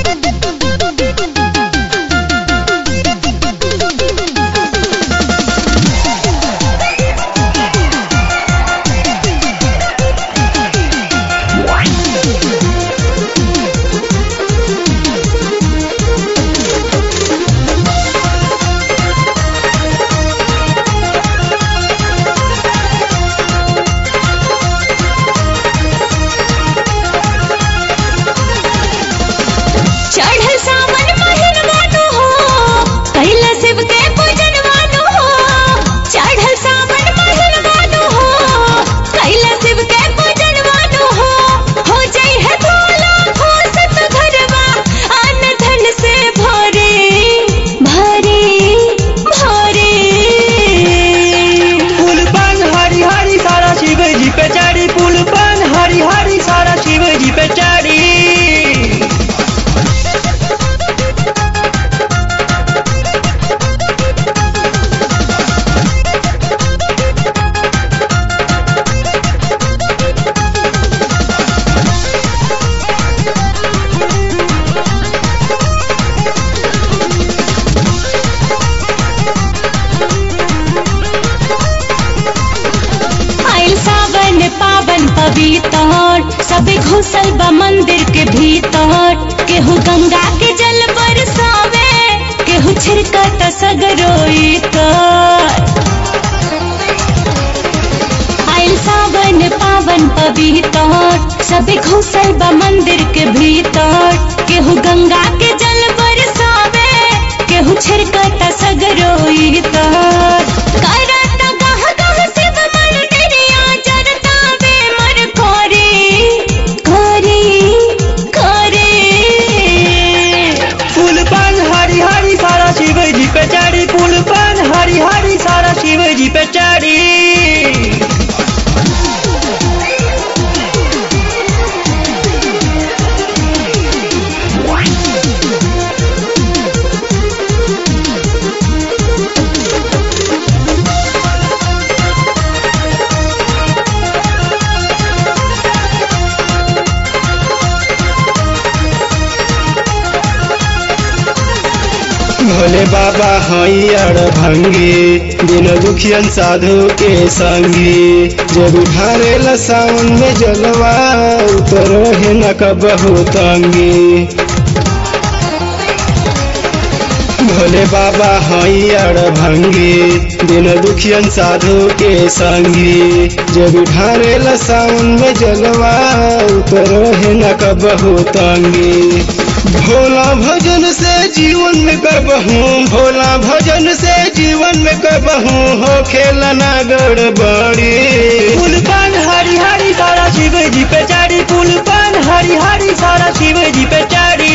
चढ़ल सावन महिनवानो हो कैला शिव के पूजनवानो हो चढ़ल सावन महिनवानो हो कैला शिव के पूजनवानो हो हो जई है भोला हो सत घरवा अन धन से भरे भरे भरे पुल पान हरी हरी सारा शिव जी पे चढ़ी पुल पान हरी हरी सारा शिव जी पे चढ़ी आइल सावन पावन पवित्र सबे घुसल बा मंदिर के भीतर केहू गंगा के जल बरसावे केहू छिड़कत सगरोई कर आइल सावन पावन पवित्र सबे घुसल बा मंदिर के भीतर केहू गंगा के जल बरसावे केहू छिड़कत सगरोई तर करत गह गह शिव मंदिरिया जरता बे मर कोरी कोरी कोरी पुल पान हरी हरी सारा शिव जी पे चढ़ी पुल पान हरी हरी सारा शिव जी पे चढ़ी भोले बाबा हैयर भंगी दिन दुखियन साधु के संगी जब ढारे सावन में जलवा उतर है न कबहू तंगी भोले बाबा हैयर भंगी दिन दुखियन साधु के संगी जब ढारे सावन में जलवा उतर है न कबहू तंगी भोला भजन से जीवन में करबहू भोला भजन से जीवन में करबहू हो खेला ना गड़बड़ी पुल पान हरी हरी सारा शिव जी पे चढ़ी पुल पान हरी हरी सारा शिव जी पे चढ़ी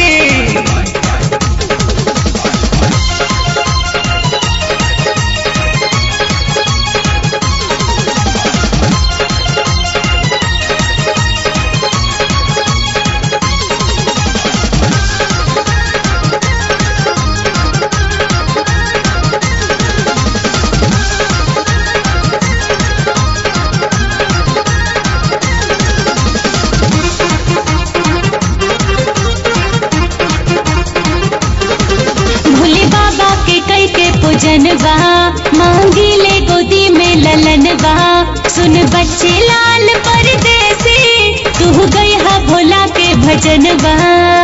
भोले बाबा के कई के पूजन बा मांगी ले गोदी में ललन बा सुन बच्चे लाल परदेसी तू गई हा भोला के भजन बा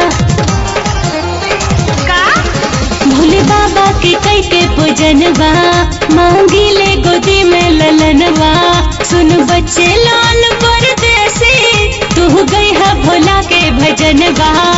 भोले बाबा के कई के पूजन बा मांगी ले गोदी में ललन बा सुन बच्चे लाल परदेसी तू गई हा भोला के भजन बा